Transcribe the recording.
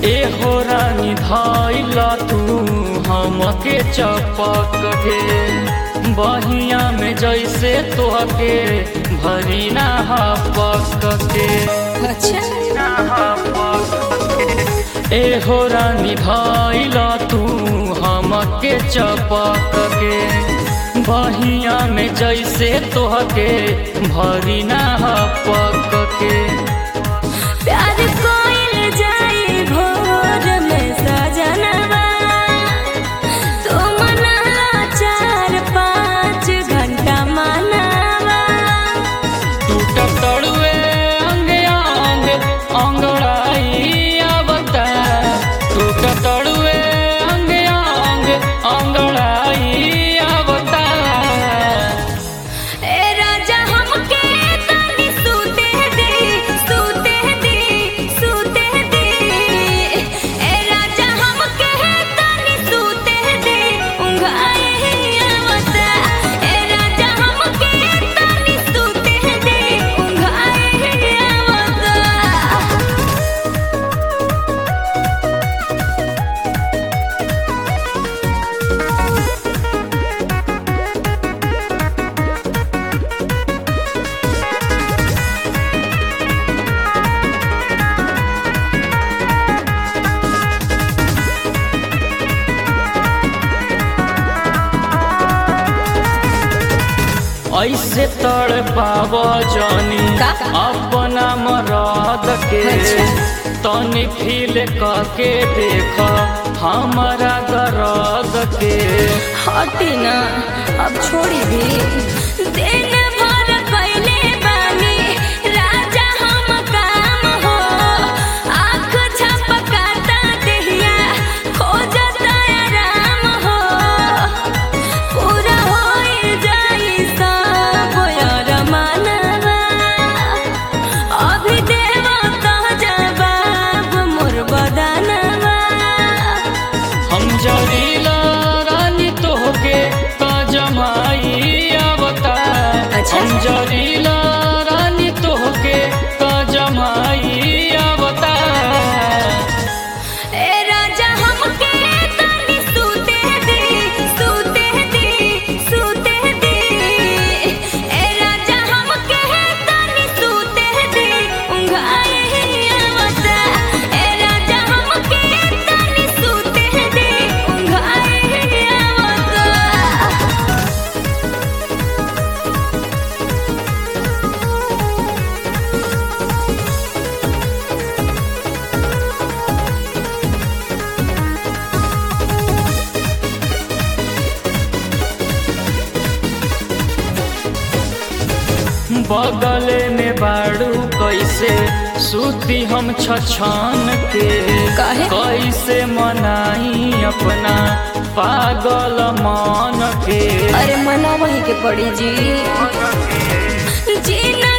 ए हो रानी धैला तू हमके चपक के बहिया में जैसे तोहके भरी ना हपक के अच्छा ए हो रानी धैला तू हमके चपक के बहिया में जैसे तोहके भरी ना हपक के प्यार कोइल जाई भोर में सजनवा तू मनाला चार पाँच घंटा मनावा टूट तड़ुए अंग अंग अंगड़ाई आवता टूट तड़ुए अंग अंग अंगड़ाई आवता ए राजा हमके तनी सूते दे सूते दे सूते दे ए राजा हमके तनी सूते दे उंघाए आवता ए राजा हमके तनी सूते दे उंघाए आवता ऐसे तड़ पाव जानी का? अपना मराद के अच्छा। तनी फील करके देख हमारा दर्द के हटी ना अब छोड़ी भी दिन भर कैले बानी राजा हम काम हो आँख झपकाता देहिया खोजता आराम हो पूरा होई जाई सब यार मानवा अभी देवा कह जवाब मोर बदनवा हम जरीला रानी तोहके का जमाई आवता अच्छा। हम जरीला रानी तोहके का जमाई आवता ए राजा हमके तनी सूते दे सूते दे सूते दे ए राजा हमके तनी सूते दे उंघाए आवता ए राजा हमके तनी सूते दे उंघाए आवता बगले में बाड़ू कैसे सूती हम छछान के काहे? कैसे मनाई अपना पागल मान के अरे मना वही के पड़ी जी जीना